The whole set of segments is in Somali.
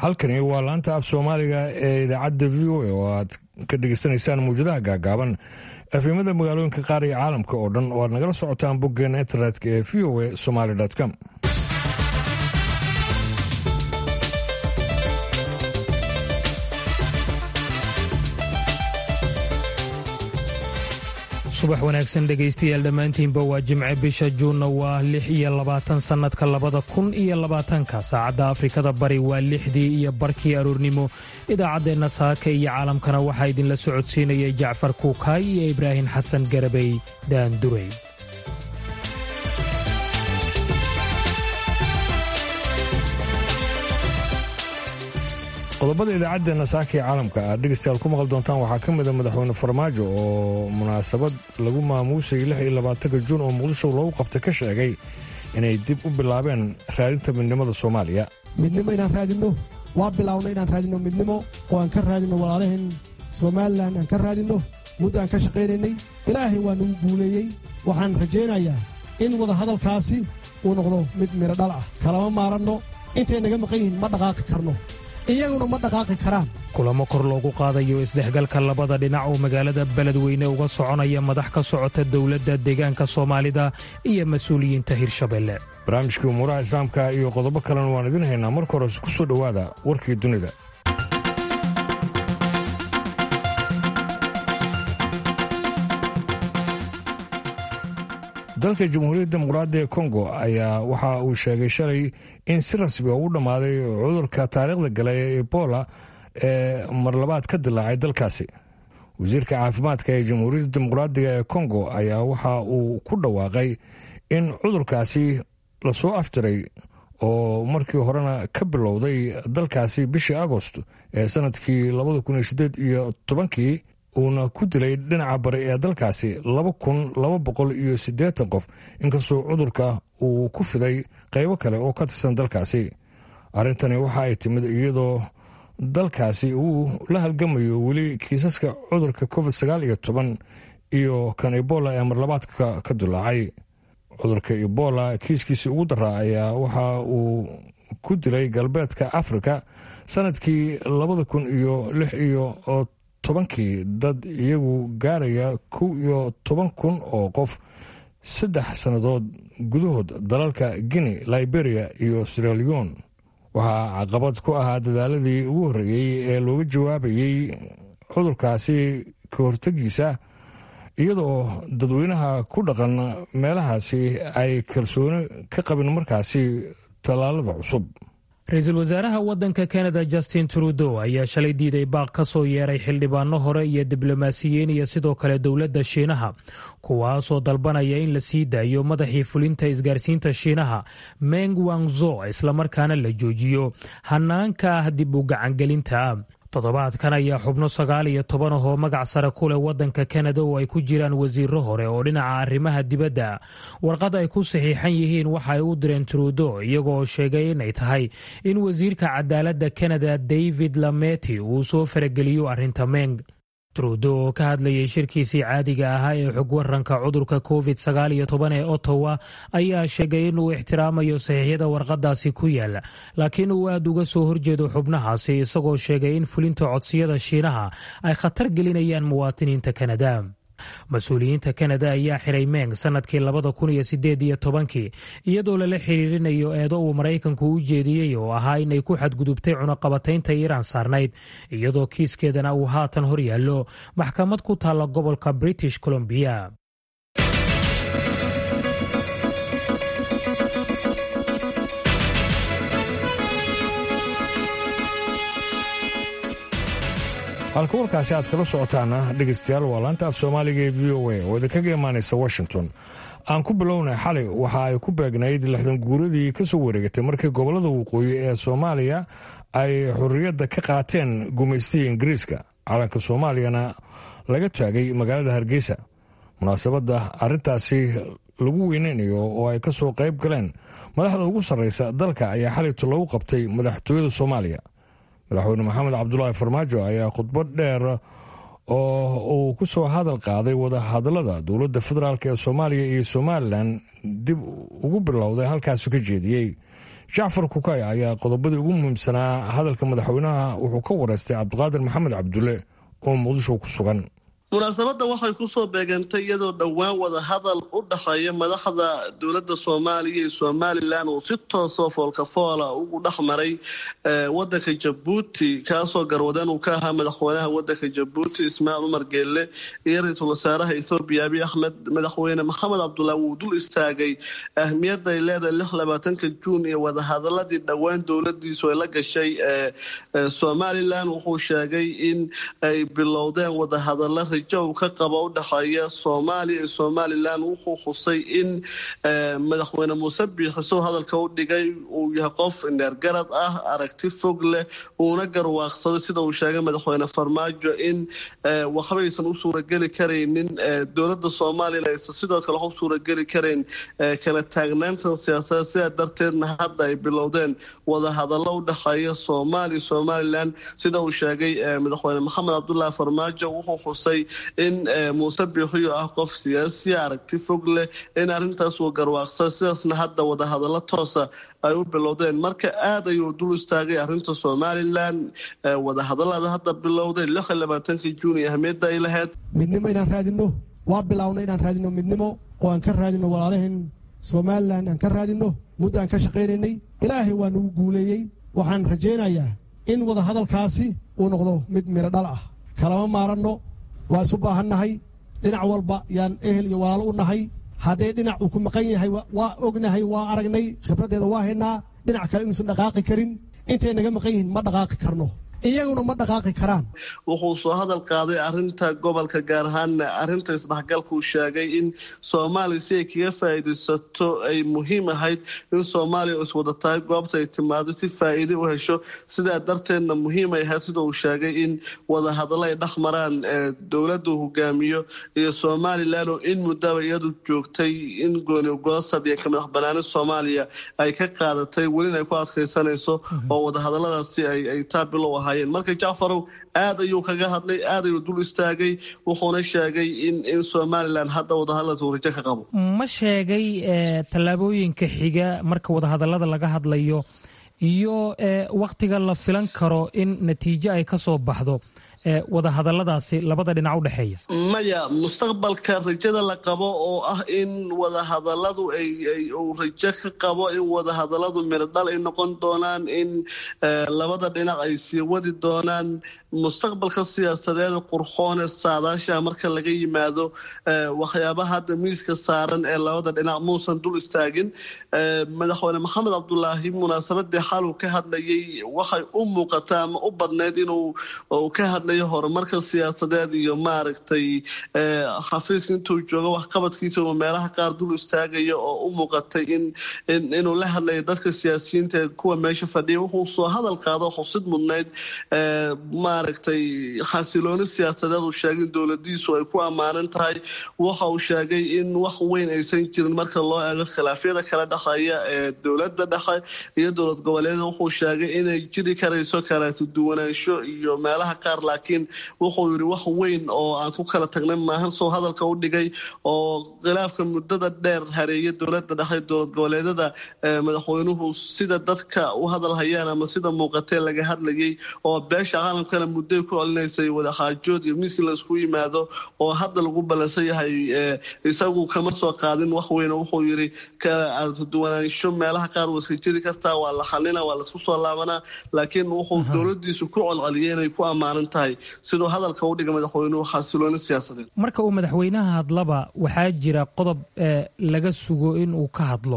halkani waa laanta af soomaaliga ee idaacadda v o a oo aad ka dhegeysanaysaan mawjadaha gaagaaban efimada magaalooyinka qaar iyo caalamka oo dhan oo aad nagala socotaan boggeena internetka ee v o a somaly com subax wanaagsan dhegaystayaal dhammaantiinba waa jimce bisha juunna waa lix iyo labaatan sannadka labada kun iyo labaatanka saacadda afrikada bari waa lixdii iyo barkii aroornimo idaacaddeenna saaka iyo caalamkana waxaa idinla socodsiinayay jacfar kuukaay iyo ibraahim xasan garabey daandurey qodobada idaacaddeena saaka ee caalamka aad dhegeystayaal ku maqli doontaan waxaa ka mida madaxweyne farmaajo oo munaasabad lagu maamuusayay lix iyo labaatanka juun oo muqdisho loogu qabtay ka sheegay inay dib u bilaabeen raadinta midnimada soomaaliya midnimo inaan raadinno waa bilaawna inaan raadinno midnimo oo aan ka raadinno walaalaheen somalilan aan ka raadinno muddo aan ka shaqaynaynay ilaahay waa nagu guuleeyey waxaan rajaynayaa in wadahadalkaasi uu noqdo mid midho dhal ah kalama maaranno intay naga maqan yihiin ma dhaqaaqi karno iyaguna ma dhaqaaqi karaan kulamo kor loogu qaadayo isdhexgalka labada dhinac oo magaalada beledweyne uga soconaya madax ka socota dowladda deegaanka soomaalida iyo mas-uuliyiinta hirshabelle barnaamijkii umuuraha islaamka iyo qodobo kalena waan idin haynaa marka hores ku soo dhowaada warkii dunida dalka jamhuuriyadda dimuqraadiga kongo ayaa waxa uu sheegay shalay in si rasmi u dhammaaday cudurka taariikhda gala ee ebola ee marlabaad ka dilaacay dalkaasi wasiirka caafimaadka ee jamhuuriyadda dimuqraadiga ee kongo ayaa waxa uu ku dhawaaqay in cudurkaasi lasoo aftiray oo markii horena ka bilowday dalkaasi bishii agost ee sanadkii labada kun iyo sideed iyo tobankii uuna ku dilay dhinaca bari ee dalkaasi laba kun laba boqol iyo siddeetan qof inkastoo cudurka uu ku fiday qaybo kale oo ka tirsan dalkaasi arrintani waxa ay timid iyadoo dalkaasi uu la halgamayo weli kiisaska cudurka covid sagaal iyo toban iyo kan ebola ee marlabaadka ka dilaacay cudurka ebola kiiskiisii ugu daraa ayaa waxa uu ku dilay galbeedka afrika sanadkii labada kun iyo lix iyo tobankii dad iyagu gaaraya kow iyo toban kun oo qof saddex sannadood gudahood dalalka guinea liberia iyo siraleon waxaa caqabad ku ahaa dadaaladii ugu horreeyey ee looga jawaabayey cudurkaasi ka hortegiisa iyadoo dadweynaha ku dhaqan meelahaasi ay kalsooni ka qabin markaasi tallaalada cusub ra-iisul wasaaraha waddanka kanada justin trudeau ayaa shalay diiday baaq ka soo yeeray xildhibaano hore iyo diblomaasiyiin iyo sidoo kale dowladda shiinaha kuwaasoo dalbanaya in la sii daayo madaxii fulinta isgaarsiinta shiinaha meng wangzo islamarkaana la joojiyo hanaanka ah dib u gacangelinta toddobaadkan ayaa xubno sagaal iyo toban ahoo magac sare ku leh waddanka kanada oo ay ku jiraan wasiiro hore oo dhinaca arrimaha dibadda warqad ay ku saxiixan yihiin waxa ay u direen trudo iyagooo sheegay inay tahay in wasiirka cadaaladda kanada david lameti uu soo farageliyo arrinta meng trudo oo ka hadlayay shirkiisii caadiga ahaa ee xog waranka cudurka covid sagaal iyo toban ee ottawa ayaa sheegay inuu ixtiraamayo saxiixyada warqadaasi ku yaala laakiin uu aad uga soo horjeedo xubnahaasi isagoo sheegay in fulinta codsiyada shiinaha ay khatar gelinayaan muwaatiniinta kanada mas-uuliyiinta kanada ayaa xiray meng sanadkii labada kun iyo sideed iyo tobankii iyadoo lala xiriirinayo eedo uu maraykanku u jeediyey oo ahaa inay ku xadgudubtay cunaqabataynta iiraan saarnayd iyadoo kiiskeedana uu haatan hor yaallo maxkamad ku taalla gobolka british colombiya halka warkaasi aad kala socotaana dhegaystayaal waa laanta af soomaaliga ee v o a oo idinkaga imaanaysa washington aan ku bilownay xalay waxa ay ku beegnayd lixdan guuradii ka soo wareegatay markii gobollada waqooyi ee soomaaliya ay xorriyadda ka qaateen gumaystihii ingiriiska calanka soomaaliyana laga taagay magaalada hargeysa munaasabadda arrintaasi lagu weyneynayo oo ay ka soo qayb galeen madaxda ugu sarraysa dalka ayaa xalayto lagu qabtay madaxtooyada soomaaliya madaxweyne maxamed cabdulaahi farmaajo ayaa khudbad dheer oo uu ku soo hadal qaaday wadahadallada dowladda federaalk ee soomaaliya iyo somalilan dib ugu bilowday halkaasi ka jeediyey jacfar kukay ayaa qodobadii ugu muhiimsanaa hadalka madaxweynaha wuxuu ka wareystay cabdiqaadir maxamed cabdulle oo muqdisho ku sugan munaasabadda waxay kusoo beegantay iyadoo dhowaan wada hadal u dhexeeya madaxda dowladda soomaaliya iyo somalilan uu si toosoo foolkafoola ugu dhex maray wadanka jabuuti kaasoo garwadeen uu ka ahaa madaxweynaha wadanka jabuuti ismaaciil umar geelle iyo ra-iisul wasaaraha ethoobiya abiy axmed madaxweyne maxamed cabdullah wuu dul istaagay ahmiyadda ay leedahay lix labaatanka juun iyo wadahadaladii dhowaan dowladiisu ay la gashay somalilan wuxuu sheegay in ay bilowdeen wadahadala uu ka qabo u dhexeeya soomaaliya iyo somalilan wuxuu xusay in madaxweyne muuse biixisow hadalka u dhigay uu yahay qof neergarad ah aragti fog leh uuna garwaaqsaday sida uu sheegay madaxweyne farmaajo in waxbaysan u suurageli karaynin dowladda somalilan aysan sidoo kale wax u suurageli karayn kala taagnaantan siyaasadeed sidaa darteedna hadda ay bilowdeen wadahadallo u dhexeeya soomaaliya somalilan sida uu sheegay madaxweyne maxamed cabdulaahi farmaajo wuxuu xusay in muuse biixiyo ah qof siyaasiya aragti fog leh in arrintaas uu garwaaqsa sidaasna hadda wadahadallo toosa ay u bilowdeen marka aad ayuu dul istaagay arrinta somalilan wadahadallada hadda bilowday lix iyo labaatankii juun iyo ahmiyadda ay lahayd midnimo inaan raadinno waa bilownay inaan raadinno midnimo oo aan ka raadinno walaalaheen somalilan aan ka raadinno muddo aan ka shaqaynaynay ilaahay waa nagu guuleeyey waxaan rajaynayaa in wadahadalkaasi uu noqdo mid miro dhal ah kalama maaranno waa isu baahannahay dhinac walba yaan ehel iyo walaalo u nahay haddee dhinac uu ku maqan yahay waa ognahay waa aragnay khibraddeeda waa haynaa dhinac kale inuusan dhaqaaqi karin intay naga maqan yihiin ma dhaqaaqi karno iyaguna ma dhaqaaqi karaan wuxuu soo hadal qaaday arinta gobolka gaar ahaanna arinta isdhexgalkuu sheegay in soomaaliya si ay kaga faa'iidaysato ay muhiim ahayd in soomaaliya iswada tahay goobta ay timaado si faa'iide u hesho sidaa darteedna muhiim ay ahayd sida uu sheegay in wadahadallo ay dhex maraan dowladda uu hogaamiyo iyo somalilan oo in muddaba iyadu joogtay in gooni goosad iyo kamadax banaani soomaaliya ay ka qaadatay welina ay ku adkaysanayso oo wadahadalladaasi ay taabilow ahaa marka jacfarow aad ayuu kaga hadlay aad ayuu dul istaagay wuxuuna sheegay in in somalilan hadda wadahadalada uu rajo ka qabo ma sheegay tallaabooyinka xiga marka wadahadallada laga hadlayo iyo wakhtiga la filan karo in natiijo ay ka soo baxdo wadahadalladaasi labada dhinac u dhexeeya maya mustaqbalka rajada la qabo oo ah in wadahadalladu uu rajo ka qabo in wadahadalladu mirodhal ay noqon doonaan in labada dhinac ay sii wadi doonaan mustaqbalka siyaasadeeda qurxoone saadaasha marka laga yimaado waxyaabaha hadda miiska saaran ee labada dhinac muusan dul istaagin madaxweyne maxamed cabdulaahi munaasabadii xaluu ka hadlayay waxay u muuqataa ama u badnayd inuu ka hadlayo horumarka siyaasadeed iyo maaragtay xafiiska intuu joogo waxqabadkiisa uu meelaha qaar dul istaagayo oo u muuqatay inuu la hadlayo dadka siyaasiyiinta ee kuwa meesha fadhiya wuxuu soo hadal qaado xusid mudnayd maaragtay xasilooni siyaasadeed uu sheegay in dowladiisu ay ku ammaanan tahay waxa uu sheegay in wax weyn aysan jirin marka loo eego khilaafyada kala dhexeeya ee dowladda dhexe iyo dowlad goboleeda wuxuu sheegay inay jiri karayso kaleeto duwanaansho iyo meelaha qaar laakiin wuxuu yidhi wax weyn oo aan ku kala tagnay maahan soo hadalka u dhigay oo khilaafka muddada dheer hareeya dowladda dhexe dowlad goboleedada madaxweynuhu sida dadka u hadal hayaan ama sida muuqatee laga hadlayay oo beesha caalamkana muddoy ku celinaysay wadaxaajood iyo miiskii laisku yimaado oo hadda lagu ballansan yahay isagu kama soo qaadin wax weyn wuxuu yidhi duwanaansho meelaha qaar waa iska jiri kartaa waa la xalina waa laisku soo laabanaa laakiin wuxuu dowladiisu ku colceliyay inay ku ammaanan tahay siduu hadalka u dhiga madaxweynuhu xasilooni siyaasadeed marka uu madaxweynaha hadlaba waxaa jira qodob laga sugo in uu ka hadlo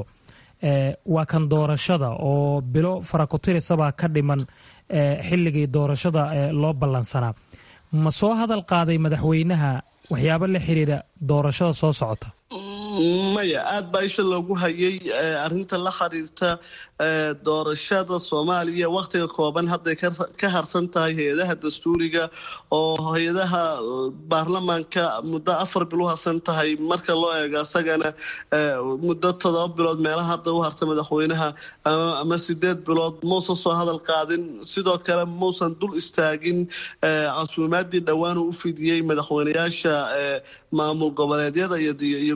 waa kan doorashada oo bilo farakotirisabaa ka dhiman xilligii doorashada loo ballansanaa ma soo hadal qaaday madaxweynaha waxyaabo la xiriira doorashada soo socota maya aada baa isha loogu hayay arinta la xiriirta doorashada soomaaliya wakhtiga kooban hadday ka harsan tahay hay-adaha dastuuriga oo hay-adaha baarlamaanka muddo afar bil u harsan tahay marka loo eego asagana muddo todoba bilood meelaha hadda u harta madaxweynaha ama sideed bilood mausan soo hadal qaadin sidoo kale mausan dul istaagin casuumaadii dhowaan uu u fidiyey madaxweynayaasha maamul goboleedyada iyo gobolka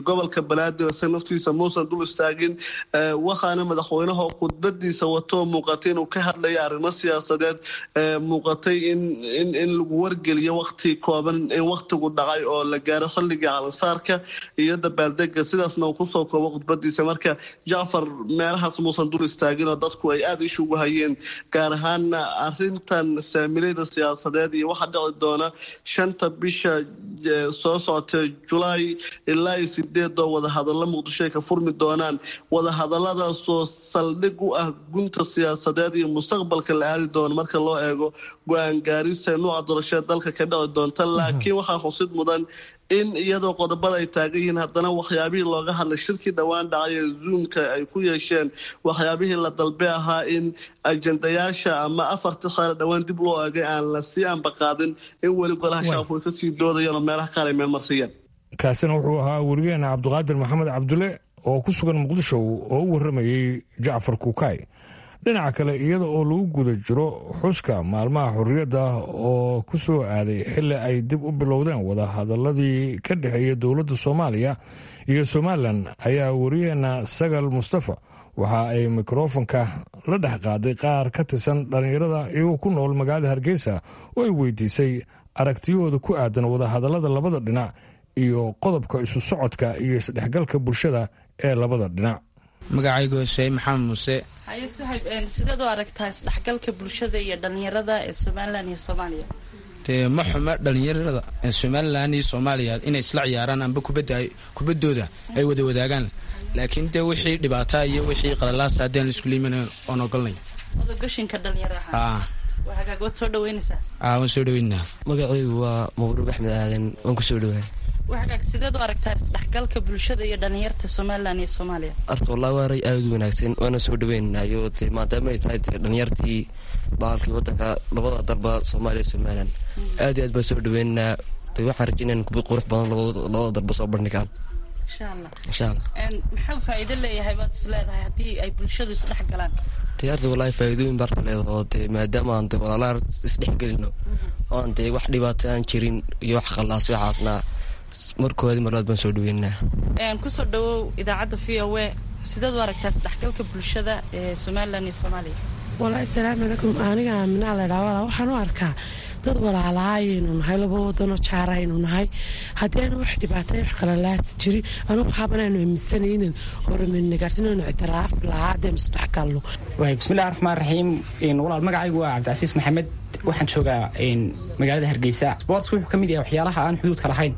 banaadir isaga naftiisa muusan dul istaagin waxaana madaxweynaha khudbadiisa wato muuqatay inuu ka hadlaya arrimo siyaasadeed muuqatay in in lagu wargeliyo waqti kooban in waqtigu dhacay oo la gaaro xilliga calansaarka iyo dabaaldega sidaasna uu kusoo koobo khudbadiisa marka jacfar meelahaas muusan dul istaagin oo dadku ay aada ishugu hayeen gaar ahaana arintan saamilayda siyaasadeed iyo waxa dhici doona shanta bisha soo socota julaay ilaa iyo sideedoo wadahadallo muqdisho ay ka furmi doonaan wadahadaladaasoo saldhig u ah gunta siyaasadeed iyo mustaqbalka la aadi doono marka loo eego go-aan gaarista nuuca doorashada dalka ka dhici doonta laakiin waxaa xusid mudan in iyadoo qodobada ay taagan yihiin haddana waxyaabihii looga hadlay shirkii dhowaan dhacay ee zoomka ay ku yeesheen waxyaabihii la dalbe ahaa in ajendayaasha ama afartii saare dhowaan dib loo eegay aan la sii ambaqaadin in weli golaha shacabku ay kasii doodayaan oo meelaha qaar ay meelmarsiyeen kaasina wuxuu ahaa werigeena cabdiqaadir maxamed cabdulle oo ku sugan muqdisho oo u warramayey jacfar kuukay dhinaca kale iyada oo lagu guda jiro xuska maalmaha xorriyadda oo ku soo aaday xilli ay dib u bilowdeen wadahadaladii ka dhexeeya dowladda soomaaliya iyo somalilan ayaa weriyaheena sagal mustafa waxa ay mikrofonka la dhex qaaday qaar ka tirsan dhallinyarada iyagoo ku nool magaalada hargeysa oo ay weydiisay aragtiyahooda ku aadan wadahadallada labada dhinac iyo qodobka isu socodka iyo isdhexgalka bulshada ee labada dhinac magacaygu sheey maxamed muuse haye suhayb sideed u aragtaa isdhexgalka bulshada iyo dhallinyarada ee somalilan iyo soomaaliya dee ma xuma dhallinyarada somalilan iyo soomaaliya inay isla ciyaaraan amba kubaddooda ay wada wadaagaan laakiin dee wixii dhibaataa iyo wixii qalalaasa haddii aan laisku liiman oon ogolnay odagashinka dhalinyaro ahaa waa hagaag waad soo dhaweynaysaa aa waan soo dhaweynaa magacaygu waa mabruuq axmed aadan waan ku soo dhawaay waa hagaag sideed u aragtaa isdhexgalka bulshada iyo dhallinyarta somalilan iyo soomaaliya arta wallahi waa ray aada u wanaagsan waana soo dhaweynayo dee maadaama ay tahay dee dhalinyartii baalkii waddanka labada dalba soomaaliya somalilan aad iyo aad baan soo dhaweynaa de waxaan rajaynaa kubad qurux badan labada dalba soo bandhigaan insha allah insha allah maxuu faa'iido leeyahay baad is leedahay haddii ay bulshadu isdhex galaan dee arta wallahi faa'iidooyin baarta leedaho dee maadaama aan de walaalaha isdhexgelino oo aan dee wax dhibaato aan jirin iyo wax khallaas waxaasna markoodi marlaad baan soo dhaweynaa kusoo dhawow idaacadda v o a sideed u aragtaa isdhexgalka bulshada ee somalilan iyo soomaaliya walahi asalaamu calaykum aniga aaminaa laydhaa walaa waxaan u arkaa dad walaalaha ayaynu nahay laba wadanoo jaara aynu nahay haddii aana wax dhibaatay wax qalalaas jirin anugu waxaaban aynu aaminsanaynin horumarnagaarsinaynu ictiraaf lahaa haddaynu isdhexgalno bismillahi raxmaan raxiim walaal magacaygu waa cabdicasiis maxamed waxaan joogaa magaalada hargeysa sports wuxuu ka mid yahay waxyaalaha aan xuduudka lahayn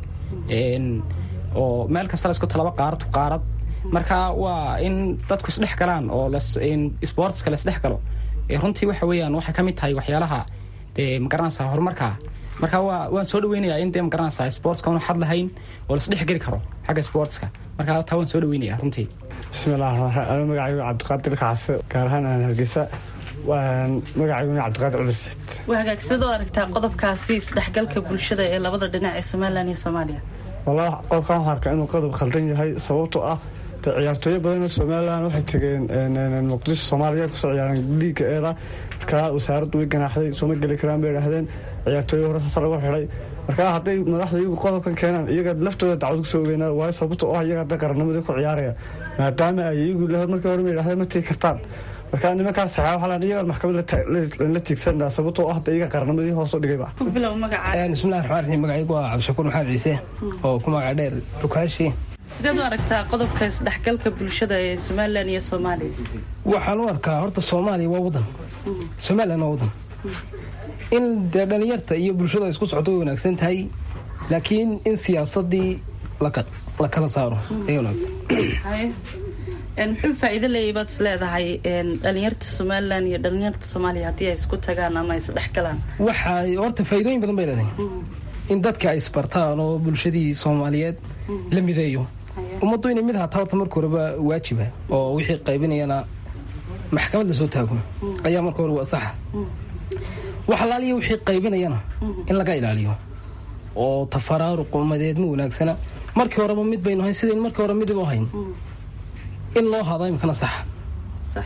oo meel kasta la isku talaba qaarad qaarad marka waa in dadku isdhex galaan oo sportska la isdhex galo runtii waxa weeyaan waxay ka mid tahay waxyaalaha dee magaranaysaa horumarka marka waa waan soo dhaweynayaa in dee magaranaysaa sportska unu xad lahayn oo laisdhex geli karo xagga sportska marka taa waan soo dhaweynaya runtii bismillahi raxmaan raxiim magacaygu cabdiqaadir kacase gaar ahaan aan hargeysa magacayguna cabdiqaadir culiseed waa hagaag sidoo aragtaa qodobkaasi isdhexgalka bulshada ee labada dhinac ee somalilan iyo soomaaliya wallahi qodobkan waxaa arkaa inuu qodob khaldan yahay sababtoo ah de ciyaartooyo badanoo somalilan waxay tegeen muqdisho soomaaliya kusoo ciyaareen liiga eeda markaa wasaaraddu way ganaaxday sooma geli karaan bay idhahdeen ciyaartooyo hore sasa lagu xidhay markaa hadday madaxda iyagu qodobkan keenaan iyaga laftooda dacwad kusoo ogeynaa waayo sababto oo ah iyaga hadda qarannimadii ku ciyaaraya maadaama ay iyagu markii hore ma idhahdeen ma tegi kartaan markaa nimankaas saxaa waxaa laan iyagaan maxkamad la tiigsanaa sababtoo ah hadda iyaga qarannimadii hoos u dhigayba bismillahi raxmaan raxiim magacaygu waa cabdishakuur maxamed ciise oo ku magaca dheer rukaashi sideed u aragtaa qodobka isdhexgalka bulshada ee somalilan iyo soomaaliya waxaan u arkaa horta soomaaliya waa wadan somalilan waa wadan in dee dhalinyarta iyo bulshada isku socdo way wanaagsan tahay laakiin in siyaasadii la kala saaro ay wanaagsan muxuu faa'iido leeyahay baad is leedahay dhalinyarta somalilan iyo dhalinyarta soomaaliya haddii ay isku tagaan ama isdhex galaan waxay horta faa'iidooyin badan bay leedahay in dadka ay isbartaan oo bulshadii soomaaliyeed la mideeyo ummaddu inay mid hataa horta marka horeba waajiba oo wixii qaybinayana maxkamad la soo taago ayaa marka hore waa saxa wax alaaliya wixii qaybinayana in laga ilaaliyo oo tafaraaruq umadeed ma wanaagsana markii horeba mid baynu hayn sidayn markii hore midib u hayn in loo hado imikana saxa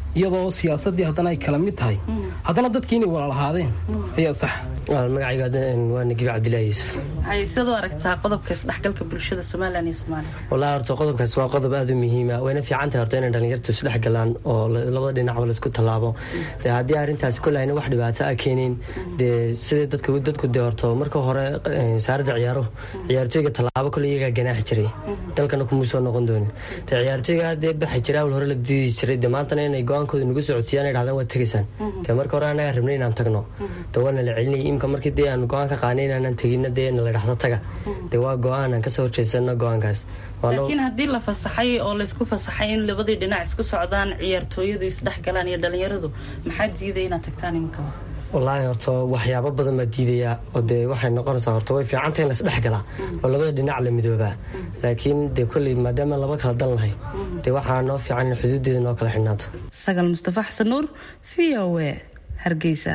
iyadoo siyaasadii haddana ay kala mid tahay haddana dadkii inay walaalahaadeen ayaa sax magacayga waa nagiib cabdilaahi yuusuf hay siad u aragtaa qodobka isdhexgalka bulshada somalilan iyo soomaaliya wallahi horta qodobkaas waa qodob aada u muhiima wayna fiican tahay horta inay dhalinyartu isdhex galaan oo labada dhinacba laisku tallaabo dee haddii arrintaasi kolahayna wax dhibaato a keenin dee sidai dadku dadku dee horto marka hore wasaaradda ciyaaruhu ciyaartooyga tallaabo kole iyagaa ganaaxi jiray dalkana kumuu soo noqon doonin dee ciyaartooyga haddee baxi jiray awal hore la diidi jiray dee maantana inay go-aankooda nagu socodsiiyaan ay dhahdaan waad tegaysaan dee marka hore annagaa rabnay inaan tagno dee waana la celinayay imka markii dee aan go-aan ka qaanay inaanan tegina dee na la dhahdo taga dee waa go-aan aan kasoo horjeysano go-aankaas laakiin haddii la fasaxay oo laysku fasaxay in labadii dhinac isku socdaan ciyaartooyadu isdhex galaan iyo dhalinyaradu maxaa diiday inaad tagtaan iminka wallaahi horta waxyaabo badan baa diidayaa oo dee waxay noqonaysaa horta way fiicanta in laisdhex galaa oo labada dhinac la midoobaa laakiin dee kolley maadaama laba kala dan lahay dee waxaa noo fiican in xuduudeeda noo kala xidhnaata sagal mustafa xasan nuur v o e hargeysa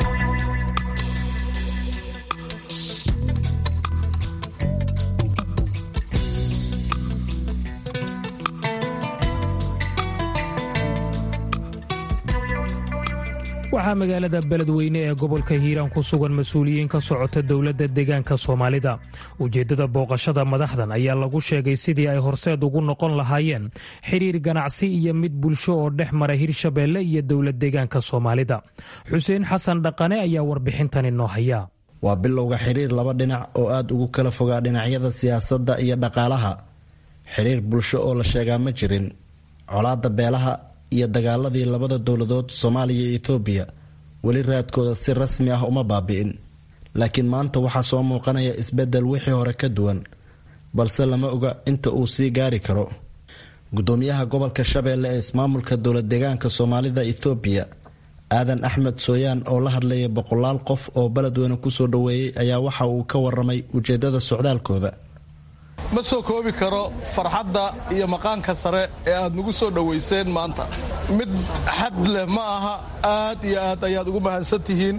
waxaa magaalada beledweyne ee gobolka hiiraan ku sugan mas-uuliyiin ka socota dowladda deegaanka soomaalida ujeeddada booqashada madaxdan ayaa lagu sheegay sidii ay horseed ugu noqon lahaayeen xidhiir ganacsi iyo mid bulsho oo dhex mara hirshabeelle iyo dowlad deegaanka soomaalida xuseen xasan dhaqane ayaa warbixintani noo haya waa bilowga xiriir laba dhinac oo aada ugu kala fogaa dhinacyada siyaasadda iyo dhaqaalaha xiriir bulsho oo la sheegaa ma jirin colaadda beelaha iyo dagaaladii labada dowladood soomaaliya iyo ethoobiya weli raadkooda si rasmi ah uma baabi'in laakiin maanta waxaa soo muuqanaya isbeddel wixii hore ka duwan balse lama oga inta uu sii gaari karo gudoomiyaha gobolka shabeelle ee ismaamulka dowlad deegaanka soomaalida ethoobiya aadan axmed sooyaan oo la hadlayay boqolaal qof oo beledweyne kusoo dhoweeyey ayaa waxa uu ka waramay ujeedada socdaalkooda ma soo koobi karo farxadda iyo maqaanka sare ee aad nagu soo dhowayseen maanta mid xad leh ma aha aad iyo aad ayaad ugu mahadsan tihiin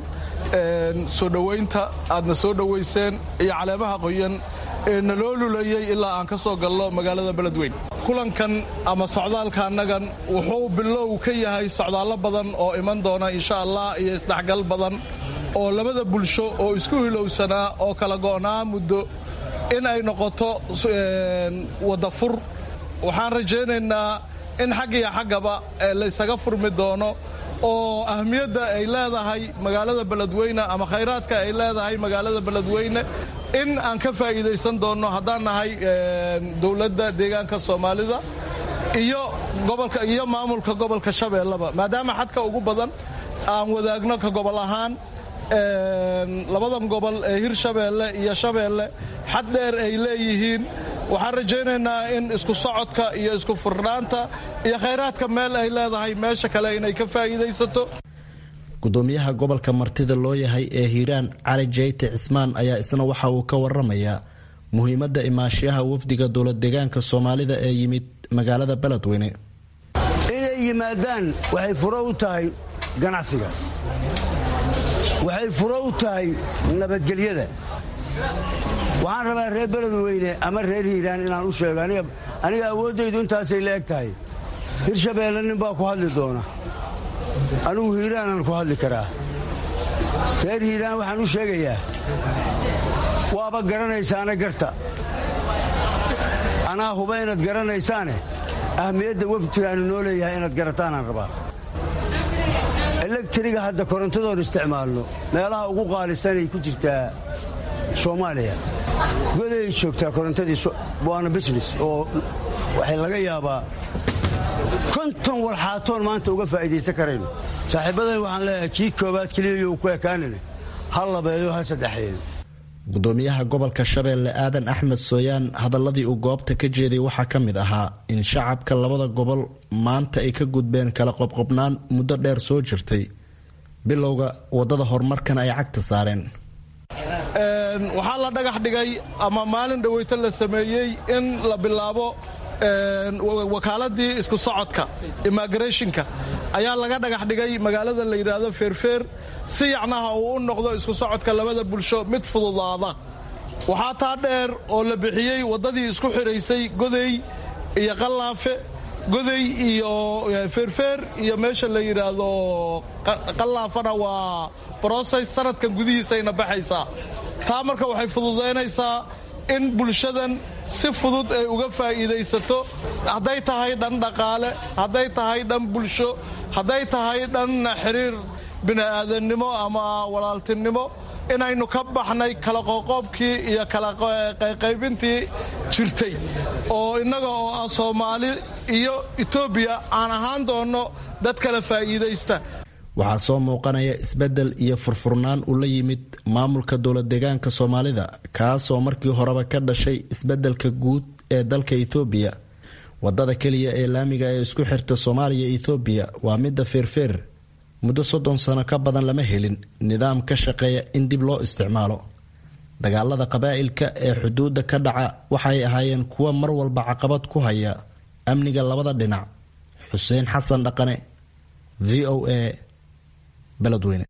soo dhowaynta aadna soo dhowayseen iyo caleemaha qoyan ee naloo lulayay ilaa aan ka soo galno magaalada beledweyn kulankan ama socdaalka annagan wuxuu bilow ka yahay socdaallo badan oo iman doona insha allah iyo isdhexgal badan oo labada bulsho oo isku hilowsanaa oo kala go'naa muddo in ay noqoto wadda fur waxaan rajaynaynaa in xag iyo xaggaba laysaga furmi doono oo ahmiyadda ay leedahay magaalada beledweyne ama khayraadka ay leedahay magaalada beledweyne in aan ka faa'iidaysan doonno haddaan nahay dowladda deegaanka soomaalida iyo gobolka iyo maamulka gobolka shabeellaba maadaama xadka ugu badan aan wadaagno ka gobol ahaan labadan gobol ee hirshabeelle iyo shabeelle xad dheer ay leeyihiin waxaan rajaynaynaa in isku socodka iyo isku furnaanta iyo khayraadka meel ay leedahay meesha kale inay ka faa'iidaysato gudoomiyaha gobolka martida loo yahay ee hiiraan cali jeyte cismaan ayaa isna waxa uu ka waramayaa muhiimadda imaashiyaha wafdiga dowlad deegaanka soomaalida ee yimid magaalada beledweyne inay yimaadaan waxay furo u tahay ganacsiga waxay furo u tahay nabadgelyada waxaan rabaa reer beledweyne ama reer hiiraan inaan u sheego aniga awooddaydu intaasay la eg tahay hirshabeelle nin baa ku hadli doona anigu hiiraanaan ku hadli karaa reer hiiraan waxaan u sheegayaa waaba garanaysaane garta anaa huba inaad garanaysaane ahmiyadda waftigaanu noo leeyahay inaad garataanaan rabaa elektriga hadda korontadoon isticmaalno meelaha ugu qaalisanay ku jirtaa soomaaliya goday joogtaa korontadii waana business oo waxay laga yaabaa konton walxaatoon maanta uga faa'iidaysan karayno saaxiibadan waxaan leeyahay kii koobaad keliyayo ku ekaanane ha labeeyo ha saddexeeyo gudoomiyaha gobolka shabeelle aadan axmed sooyaan hadaladii uu goobta ka jeeday waxaa ka mid ahaa in shacabka labada gobol maanta ay ka gudbeen kala qobqobnaan muddo dheer soo jirtay bilowga wadada horumarkan ay cagta saareen waxaa la dhagax dhigay ama maalin dhaweyta la sameeyey in la bilaabo wakaaladii isku socodka immigrationka ayaa laga dhagax dhigay magaalada la yidhaahdo feerfeer si yacnaha uu u noqdo isku socodka labada bulsho mid fududaada waxaa taa dheer oo la bixiyey waddadii isku xidhaysay godey iyo qallaafe goday iyo feerfeer iyo meesha la yidhaahdo qallaafana waa broses sanadkan gudihiisayna baxaysaa taa marka waxay fududaynaysaa in bulshadan si fudud ay uga faa'iidaysato hadday tahay dhan dhaqaale hadday tahay dhan bulsho hadday tahay dhan xiriir bini'aadannimo ama walaaltinimo inaynu ka baxnay kala qoqoobkii iyo kala qaybintii jirtay oo innaga oo ah soomaali iyo etoobiya aan ahaan doonno dad kala faa'iidaysta waxaa soo muuqanaya isbeddel iyo furfurnaan uu la yimid maamulka dowlad deegaanka soomaalida kaasoo markii horeba ka dhashay isbeddelka guud ee dalka ethoobiya wadada keliya ee laamiga ee isku xirta soomaaliya ethoobiya waa midda feerfeer muddo soddon sano ka badan lama helin nidaam ka shaqeeya in dib loo isticmaalo dagaalada qabaa'ilka ee xuduudda ka dhaca waxay ahaayeen kuwa mar walba caqabad ku haya amniga labada dhinac xuseen xasan dhaqane v o a beledweyne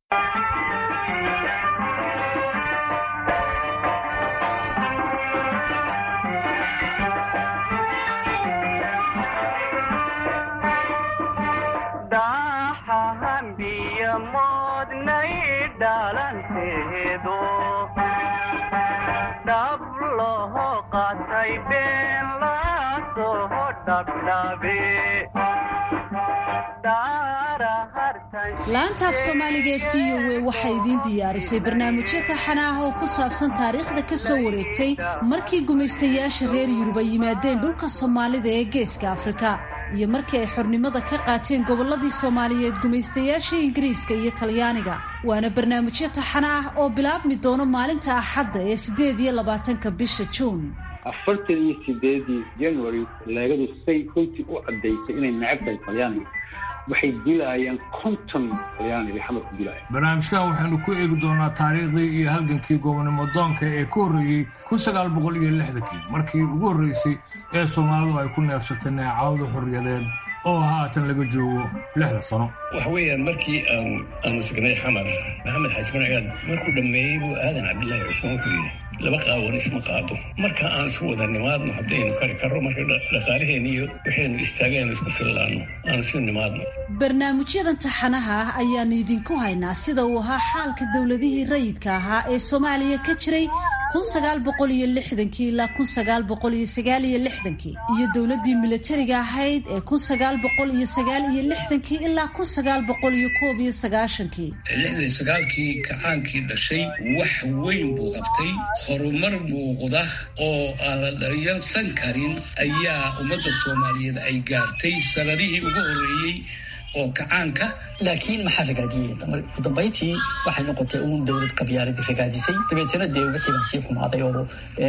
laanta af soomaaliga ee v o a waxaa idiin diyaarisay barnaamijyo taxana ah oo ku saabsan taariikhda ka soo wareegtay markii gumaystayaasha reer yurub ay yimaadeen dhulka soomaalida ee geeska afrika iyo markii ay xornimada ka qaateen gobolladii soomaaliyeed gumaystayaasha ingiriiska iyo talyaaniga waana barnaamijyo taxana ah oo bilaabmi doono maalinta axadda ee siddeed iyo labaatanka bisha juun afartan iyo sideedii january leegadu say runtii u caddaysay inay necab tahay talyaaniga waxay dilaayeen konton talyaaniga xamar ku dilaaya barnaamijkan waxaynu ku eegi doonaa taariikhdii iyo halgankii goobnimo doonka ee ka horreeyey kun sagaal boqol iyo lixdankii markii ugu horreysay ee soomaalidu ay ku neefsatay neecawda xorriyadeed oo haatan laga joogo lixda sano waxa weeyaan markii aan aanu signay xamar maxamed xaaji marcigaad markuu dhammeeyey buu aadan cabdillaahi cusmaan wuxuu yidhi laba qaawan isma qaado marka aan isu wada nimaadno haddaynu kari karro marka dhaqaalaheen iyo waxaynu istaagaynu isku fillaanno aan isu nimaadno barnaamijyadan taxanaha ah ayaanu idinku haynaa sida uu ahaa xaalka dowladihii rayidka ahaa ee soomaaliya ka jiray kun sagaal boqol iyo lixdankii ilaa kun sagaal boqol iyo sagaal iyo lixdankii iyo dowladdii milatariga ahayd ee kun sagaal boqol iyo sagaal iyo lixdankii ilaa kun sagaal boqol iyo koob iyo sagaashankii lixdan sagaalkii kacaankii dhashay wax weyn buu qabtay horumar muuqda oo aan la dharyarsan karin ayaa ummadda soomaaliyeed ay gaartay sanadihii ugu horreeyey oo kacaanka laakiin maxaa ragaadiyey ugu dambayntii waxay noqotay uun dowlad qabyaaladii ragaadisay dabeetana dee wixii baa sii xumaaday oo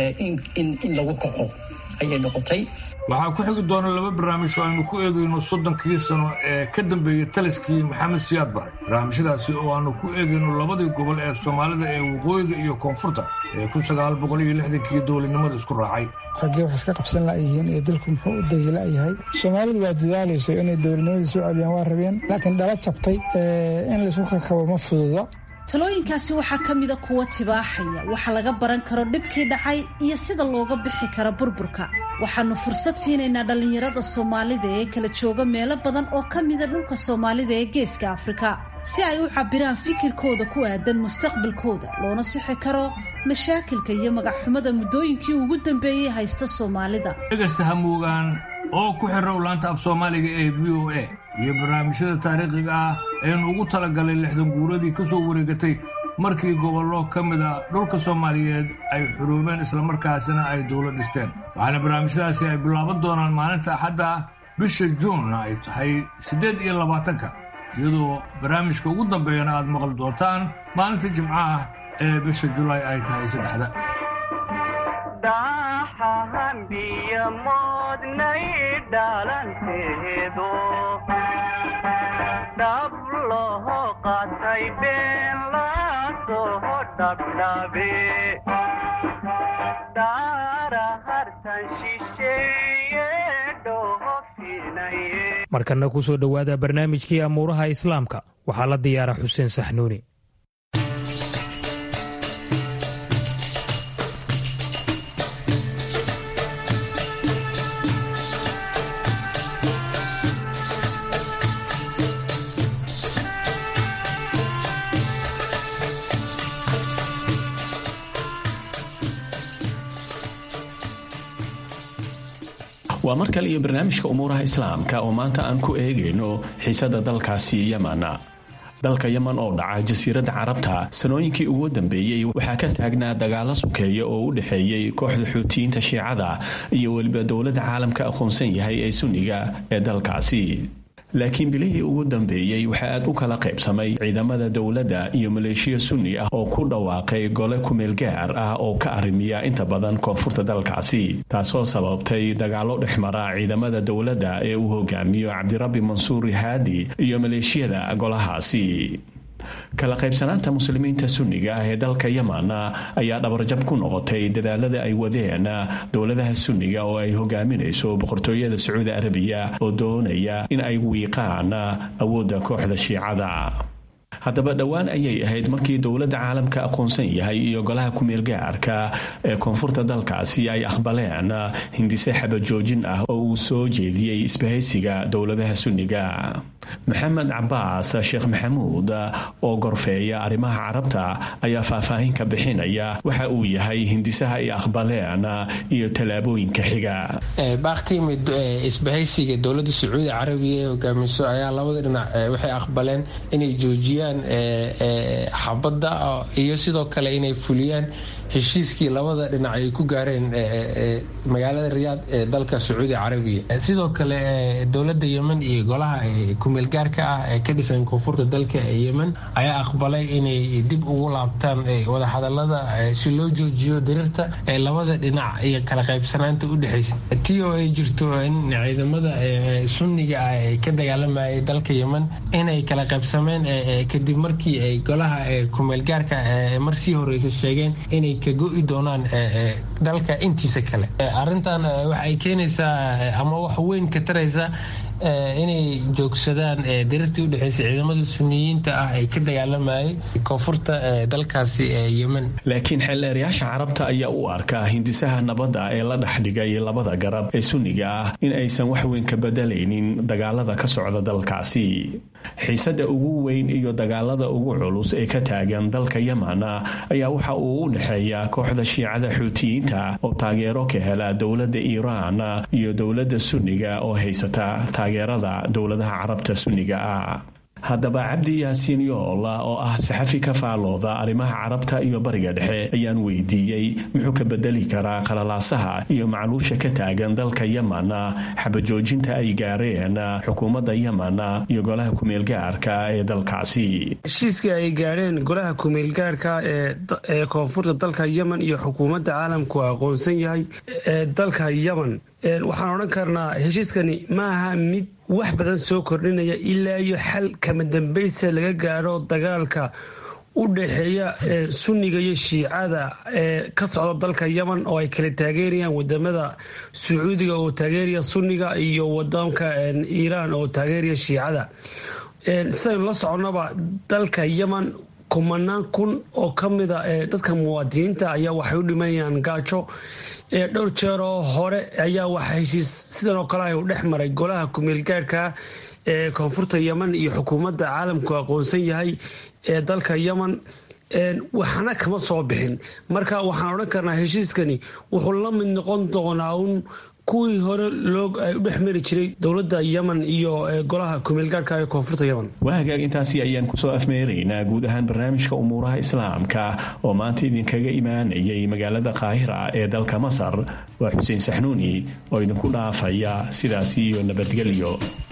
in lagu kaco ayay noqotay waxaa ku xigi doona laba barnaamij oo aynu ku eegayno soddonkii sano ee ka dambeeyey taliskii maxamed siyaad bare barnaamijyadaasi oo aanu ku eegayno labadii gobol ee soomaalida ee waqooyiga iyo koonfurta ee kun sagaal boqol iyo lixdankii dowladnimada isku raacay raggee wax iska qabsan la'yihiin iyo dalku muxuu u dagila'yahay soomaalidu waa dadaalayso inay dowladnimadii soo celiyaan waa rabeen laakiin dhala jabtay in laysku kakabo ma fududa talooyinkaasi waxaa ka mida kuwa tibaaxaya waxa laga baran karo dhibkii dhacay iyo sida looga bixi karo burburka waxaannu fursad siinaynaa dhallinyarada soomaalida ee kala jooga meelo badan oo ka mida dhulka soomaalida ee geeska afrika si ay u cabbiraan fikirkooda ku aadan mustaqbalkooda loona sixi karo mashaakilka iyo magacxumada muddooyinkii ugu dambeeyey haysta soomaalida dhegaysta hamuugaan oo ku xirrow laanta af soomaaliga ee v o a iyo barnaamijyada taariikhiga ah aynu ugu talagalay lixdan guuradii ka soo wareegatay markii gobollo ka mid a dhulka soomaaliyeed ay xuruumeen islamarkaasina ay dowlad dhisteen waxaana barnaamijyadaasi ay bilaaban doonaan maalinta axadda ah bisha juunna ay tahay siddeed iyo labaatanka iyadoo barnaamijka ugu dambeeyana aad maqli doontaan maalinta jimcaha ee bisha julaay ay tahay saddexda markana ku soo dhowaada barnaamijkii amuuraha islaamka waxaa la diyaara xuseen saxnuuni waa mar kale iyo barnaamijka umuuraha islaamka oo maanta aan ku eegayno xiisada dalkaasi yeman dalka yeman oo dhaca jasiiradda carabta sanooyinkii ugu dambeeyey waxaa ka taagnaa dagaalo sukeeya oo u dhexeeyey kooxda xuutiyiinta shiicada iyo weliba dowladda caalamka aqoonsan yahay ee sunniga ee dalkaasi laakiin bilihii ugu dambeeyey waxaa aad u kala qaybsamay ciidamada dowladda iyo maleeshiya sunni ah oo ku dhawaaqay gole kumeel gaar ah oo ka arrimiya inta badan koonfurta dalkaasi taasoo sababtay dagaalo dhexmara ciidamada dowladda ee uu hogaamiyo cabdirabbi mansuur haadi iyo maleeshiyada golahaasi kala qaybsanaanta muslimiinta sunniga ah ee dalka yeman ayaa dhabarjab ku noqotay dadaalada ay wadeen dowladaha sunniga oo ay hogaaminayso boqortooyada sacuudi arabiya oo doonaya in ay wiiqaan awoodda kooxda shiicada haddaba dhowaan ayay ahayd markii dowladda caalamka aqoonsan yahay iyo golaha kumeel gaarka ee koonfurta dalkaasi ay aqbaleen hindise xabajoojin ah oo uu soo jeediyey isbahaysiga dowladaha sunniga maxamed cabaas sheekh maxamuud oo gorfeeya arrimaha carabta ayaa faahfaahin ka bixinaya waxa uu yahay hindisaha ay aqbaleen iyo tallaabooyinka xiga baaq ka yimid isbahaysiga dowladda sacuudi carabiya ee hogaamiso ayaa labada dhinac waxay aqbaleen inay joojiyaan xabadda iyo sidoo kale inay fuliyaan heshiiskii labada dhinac ay ku gaareen magaalada riyaad ee dalka sacuudi carabiya sidoo kale dowladda yemen iyo golaha kumeelgaarka ah ee ka dhisan koonfurta dalka yemen ayaa aqbalay inay dib ugu laabtaan wadahadalada si loo joojiyo diriirta ee labada dhinac iyo kala qaybsanaanta u dhexaysa tii oo ay jirto in ciidamada sunniga ah ee ka dagaalamayay dalka yemen inay kala qaybsameen kadib markii ay golaha kumeelgaarka marsii horeysa sheegeen inay ka go-i doonaan dalka intiisa kale arintan waxay keenaysaa ama wax weyn ka taraysa inay joogsadaan dirirtii udhexeysa ciidamada suniyiinta ah ee ka dagaalamayay koonfurta dalkaasi yemen laakiin xeeldheerayaasha carabta ayaa u arkaa hindisaha nabadda ee la dhexdhigay labada garab ee sunniga ah in aysan wax weyn ka bedelaynin dagaalada ka socda dalkaasi xiisada ugu weyn iyo dagaalada ugu culus ee ka taagan dalka yemen ayaa waxa uu u dhexeeya kooxda shiicada xuutiyiinta oo taageero ka hela dowladda iiraan iyo dowladda sunniga oo haysata taageerada dowladaha carabta sunniga ah haddaba cabdi yaasiin yool oo ah saxafi ka faalooda arrimaha carabta iyo bariga dhexe ayaan weydiiyey muxuu ka bedeli karaa qalalaasaha iyo macluusha ka taagan dalka yemen xabajoojinta ay gaareen xukuumadda yemen iyo golaha kumeelgaarka ee dalkaasi heshiiskii ay gaadheen golaha kumeelgaarka ee koonfurta dalka yemen iyo xukuumadda caalamku aqoonsan yahay ee dalka yemen waxaan odhan karnaa heshiiskani maaha mid wax badan soo kordhinaya ilaa iyo xal kama dambaysa laga gaadho dagaalka u dhexeeya sunniga iyo shiicada ee ka socda dalka yemen oo ay kala taageerayaan wadamada sacuudiga oo taageeraya sunniga iyo wadanka iiraan oo taageeraya shiicada sidaynu la soconaba dalka yemen kumanaan kun oo ka mida dadka muwaadiniinta ayaa waxay u dhimanayaan gaajo dhowr jeeroo hore ayaa waxa heshiis sidan oo kale ah u dhex maray golaha kumeelgaarhka ee koonfurta yemen iyo xukuumadda caalamku aqoonsan yahay ee dalka yemen waxna kama soo bixin marka waxaan odhan karnaa heshiiskani wuxuu la mid noqon doonaa uun kuwii hore loo u dhex mari jiray dowladda yemen iyo golaha kumeelgaarhka ee koonfurta yemen waa hagaag intaasi ayaan kusoo afmeeraynaa guud ahaan barnaamijka umuuraha islaamka oo maanta idinkaga imaanayay magaalada qaahira ee dalka masar waa xuseen saxnuuni oo idinku dhaafaya sidaasi iyo nabadgelyo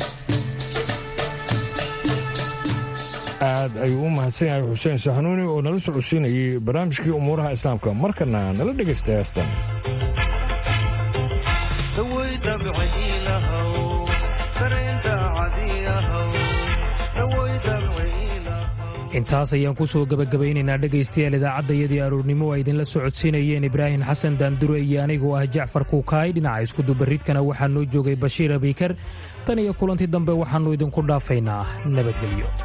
aad ayuu u mahadsan yahay xuseen saxnuuni oo nala socodsiinayay barnaamijkii umuuraha islaamka markana nala dhegaysta heestan intaas ayaan ku soo gebagabaynaynaa dhegaystayaal idaacaddayadii aroornimo a idinla socodsiinayeen ibraahim xasan daandure iyo anigoo ah jacfar kuukaay dhinaca iskudubarridkana waxaa noo joogay bashiir abiikar tan iyo kulantii dambe waxaannu idinku dhaafaynaa nabadgelyo